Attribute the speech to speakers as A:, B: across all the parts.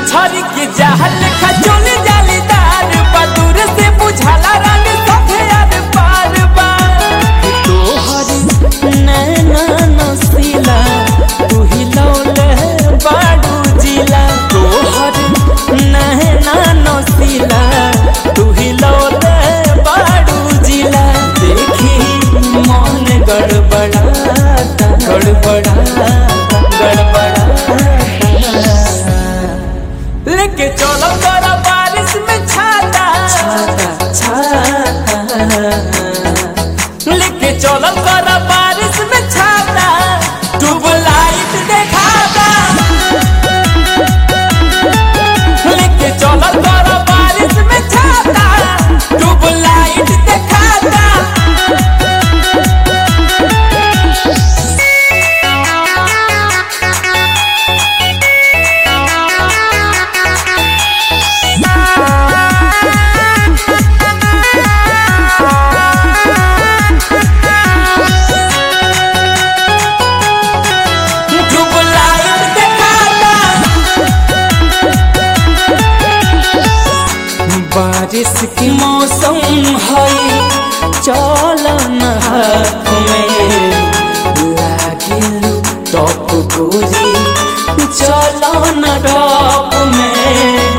A: मछरी के जहल खचोले जालीदार बदूर से बुझाला रानी सभे यार पार बा तोहरी नैना नसीला तू ही लौले बाडू जिला तोहरी नैना नसीला तू ही लौले बाडू जिला देखी मन गड़बड़ाता गड़बड़ाता गड़बड़ाता लेके चलो तोरा बारिश में छाता छाता छाता लेके चलो तोरा बारिश में छाता ट्यूबलाइट देखाता लेके चलो तोरा बारिश में छाता ट्यूबलाइट देखाता ट्यूबलाइट देखाता बारिश के मौसम है चलन हाथ में लागिल टॉप गोरी चलन टॉप में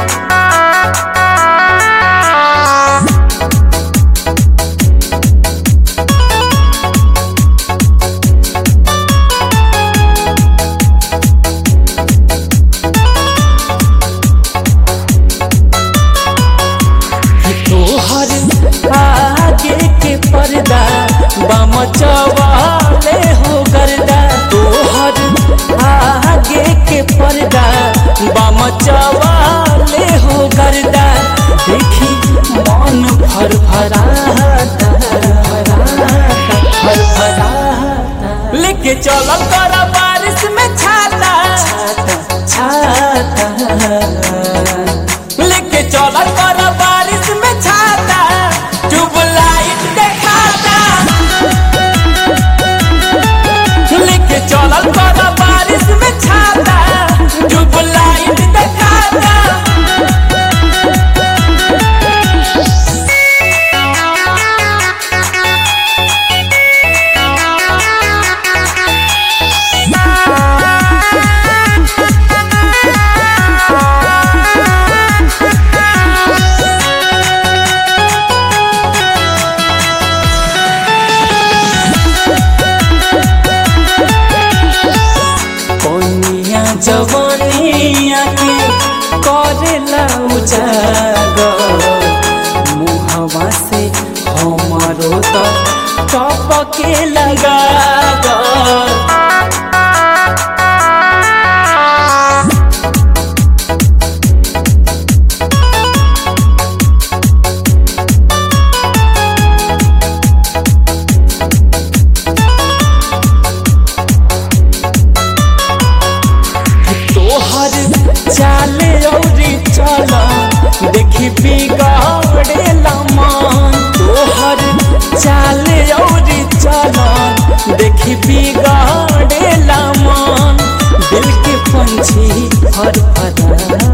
A: तोहर आगे के पर्दा बम चवाले हो गर्दा तोहर आगे के पर्दा बम चवाले हो गर्दा देखी मन भर भराता भर भराता लेके चलो तोरा बारिश में छाता छाता छाता लेके चला कर बारिश में छाता ट्यूबलाइट देखाता लेके चला कर बारिश में छाता ट्यूबलाइट देखाता कनिया जवानिया के करेला उजागर मुहवा से हमारो तो टपके लगा तोहर चाले औरी चला देखी बिगाड़ेला मन तोहर चाले औरी चला देखी बिगाड़ेला मन दिल के पंछी फर फरा